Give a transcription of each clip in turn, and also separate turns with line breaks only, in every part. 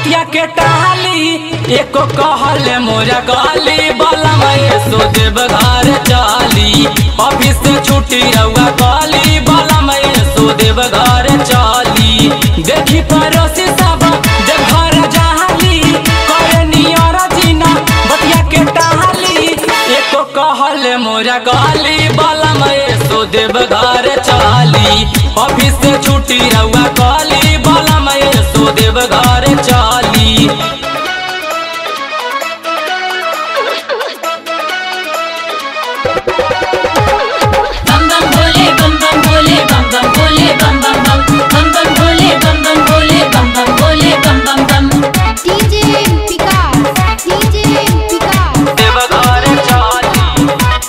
बतिया के टाली एको कहले मोरा गाली बाला मैं सो देव घर चाली ऑफिस से छुट्टी रहुआ गाली बाला मैं सो देव घर चाली देखी पड़ोसी सब देव घर जाली करे नियर जीना बतिया के टाली एको कहले मोरा गाली बाला मैं सो देव घर चाली ऑफिस से छुट्टी रहुआ गाली बाला मैं सो देव घर चाली
बम बम भोले बम बम भोले बम बम भोले बम बम बम बम बम भोले बम बम भोले बम बम भोले बम बम बम
DJ Vikas, DJ Vikas,
Deoghar चाली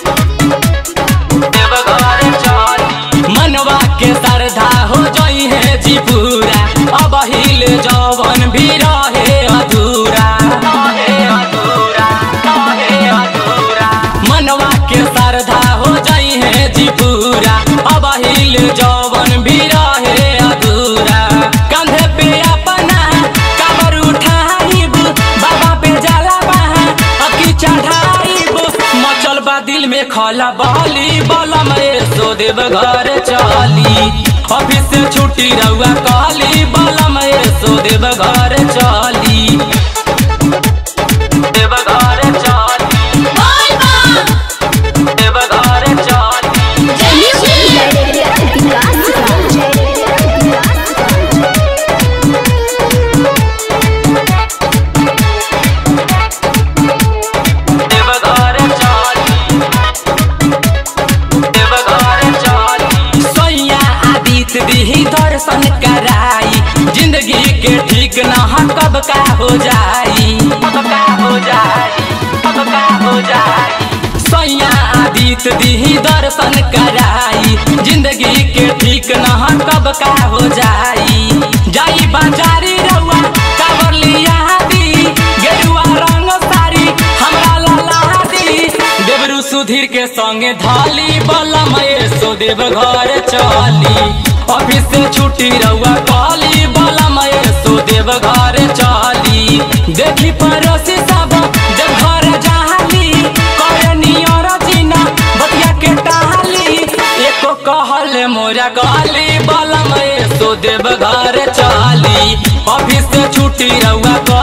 देवघर चाली मनवा के श्रद्धा हो जाई है जी पूरा अब हिल जवन भी रहे अधूरा रहे अधूरा रहे अधूरा मनवा के श्रद्धा हो जाई है जी पूरा अब हिल जवन भी रहे अधूरा कंधे पे अपना कबर उठाइब बाबा पे जाला बहा अकी चढ़ाइब मचल बा दिल में खला बाली बाला मैं सो देव घर चाली ऑफिस से छुट्टी रहुआ काली बाला मैं सो देव घर चाली देव घर चाली
बोल बम
देव घर चाली
जय श्री
देवघर चाली देवघर चाली सैया आदित्य दिही दर्शन कराई जिंदगी के ठीक न कब का हो जाई कब का हो जाई कब का हो जाई सैया आदित्य दिही दर्शन कराई जिंदगी के ठीक न कब का हो जाई जाई बाजारी रउआ काबर लिया दी गेरुआ रंग साड़ी हमरा लाला दी देवरु सुधीर के संगे धाली बाला मैं सो देव घर चाली ऑफिस से छुट्टी रहुआ काली बाला मैं सो देव घर चाली देखी पड़ोसी सब देव घर जाली करे नियर जीना बतिया के टाली एको कहले मोरा गाली बाला मैं सो देव घर चाली ऑफिस से छुट्टी रहुआ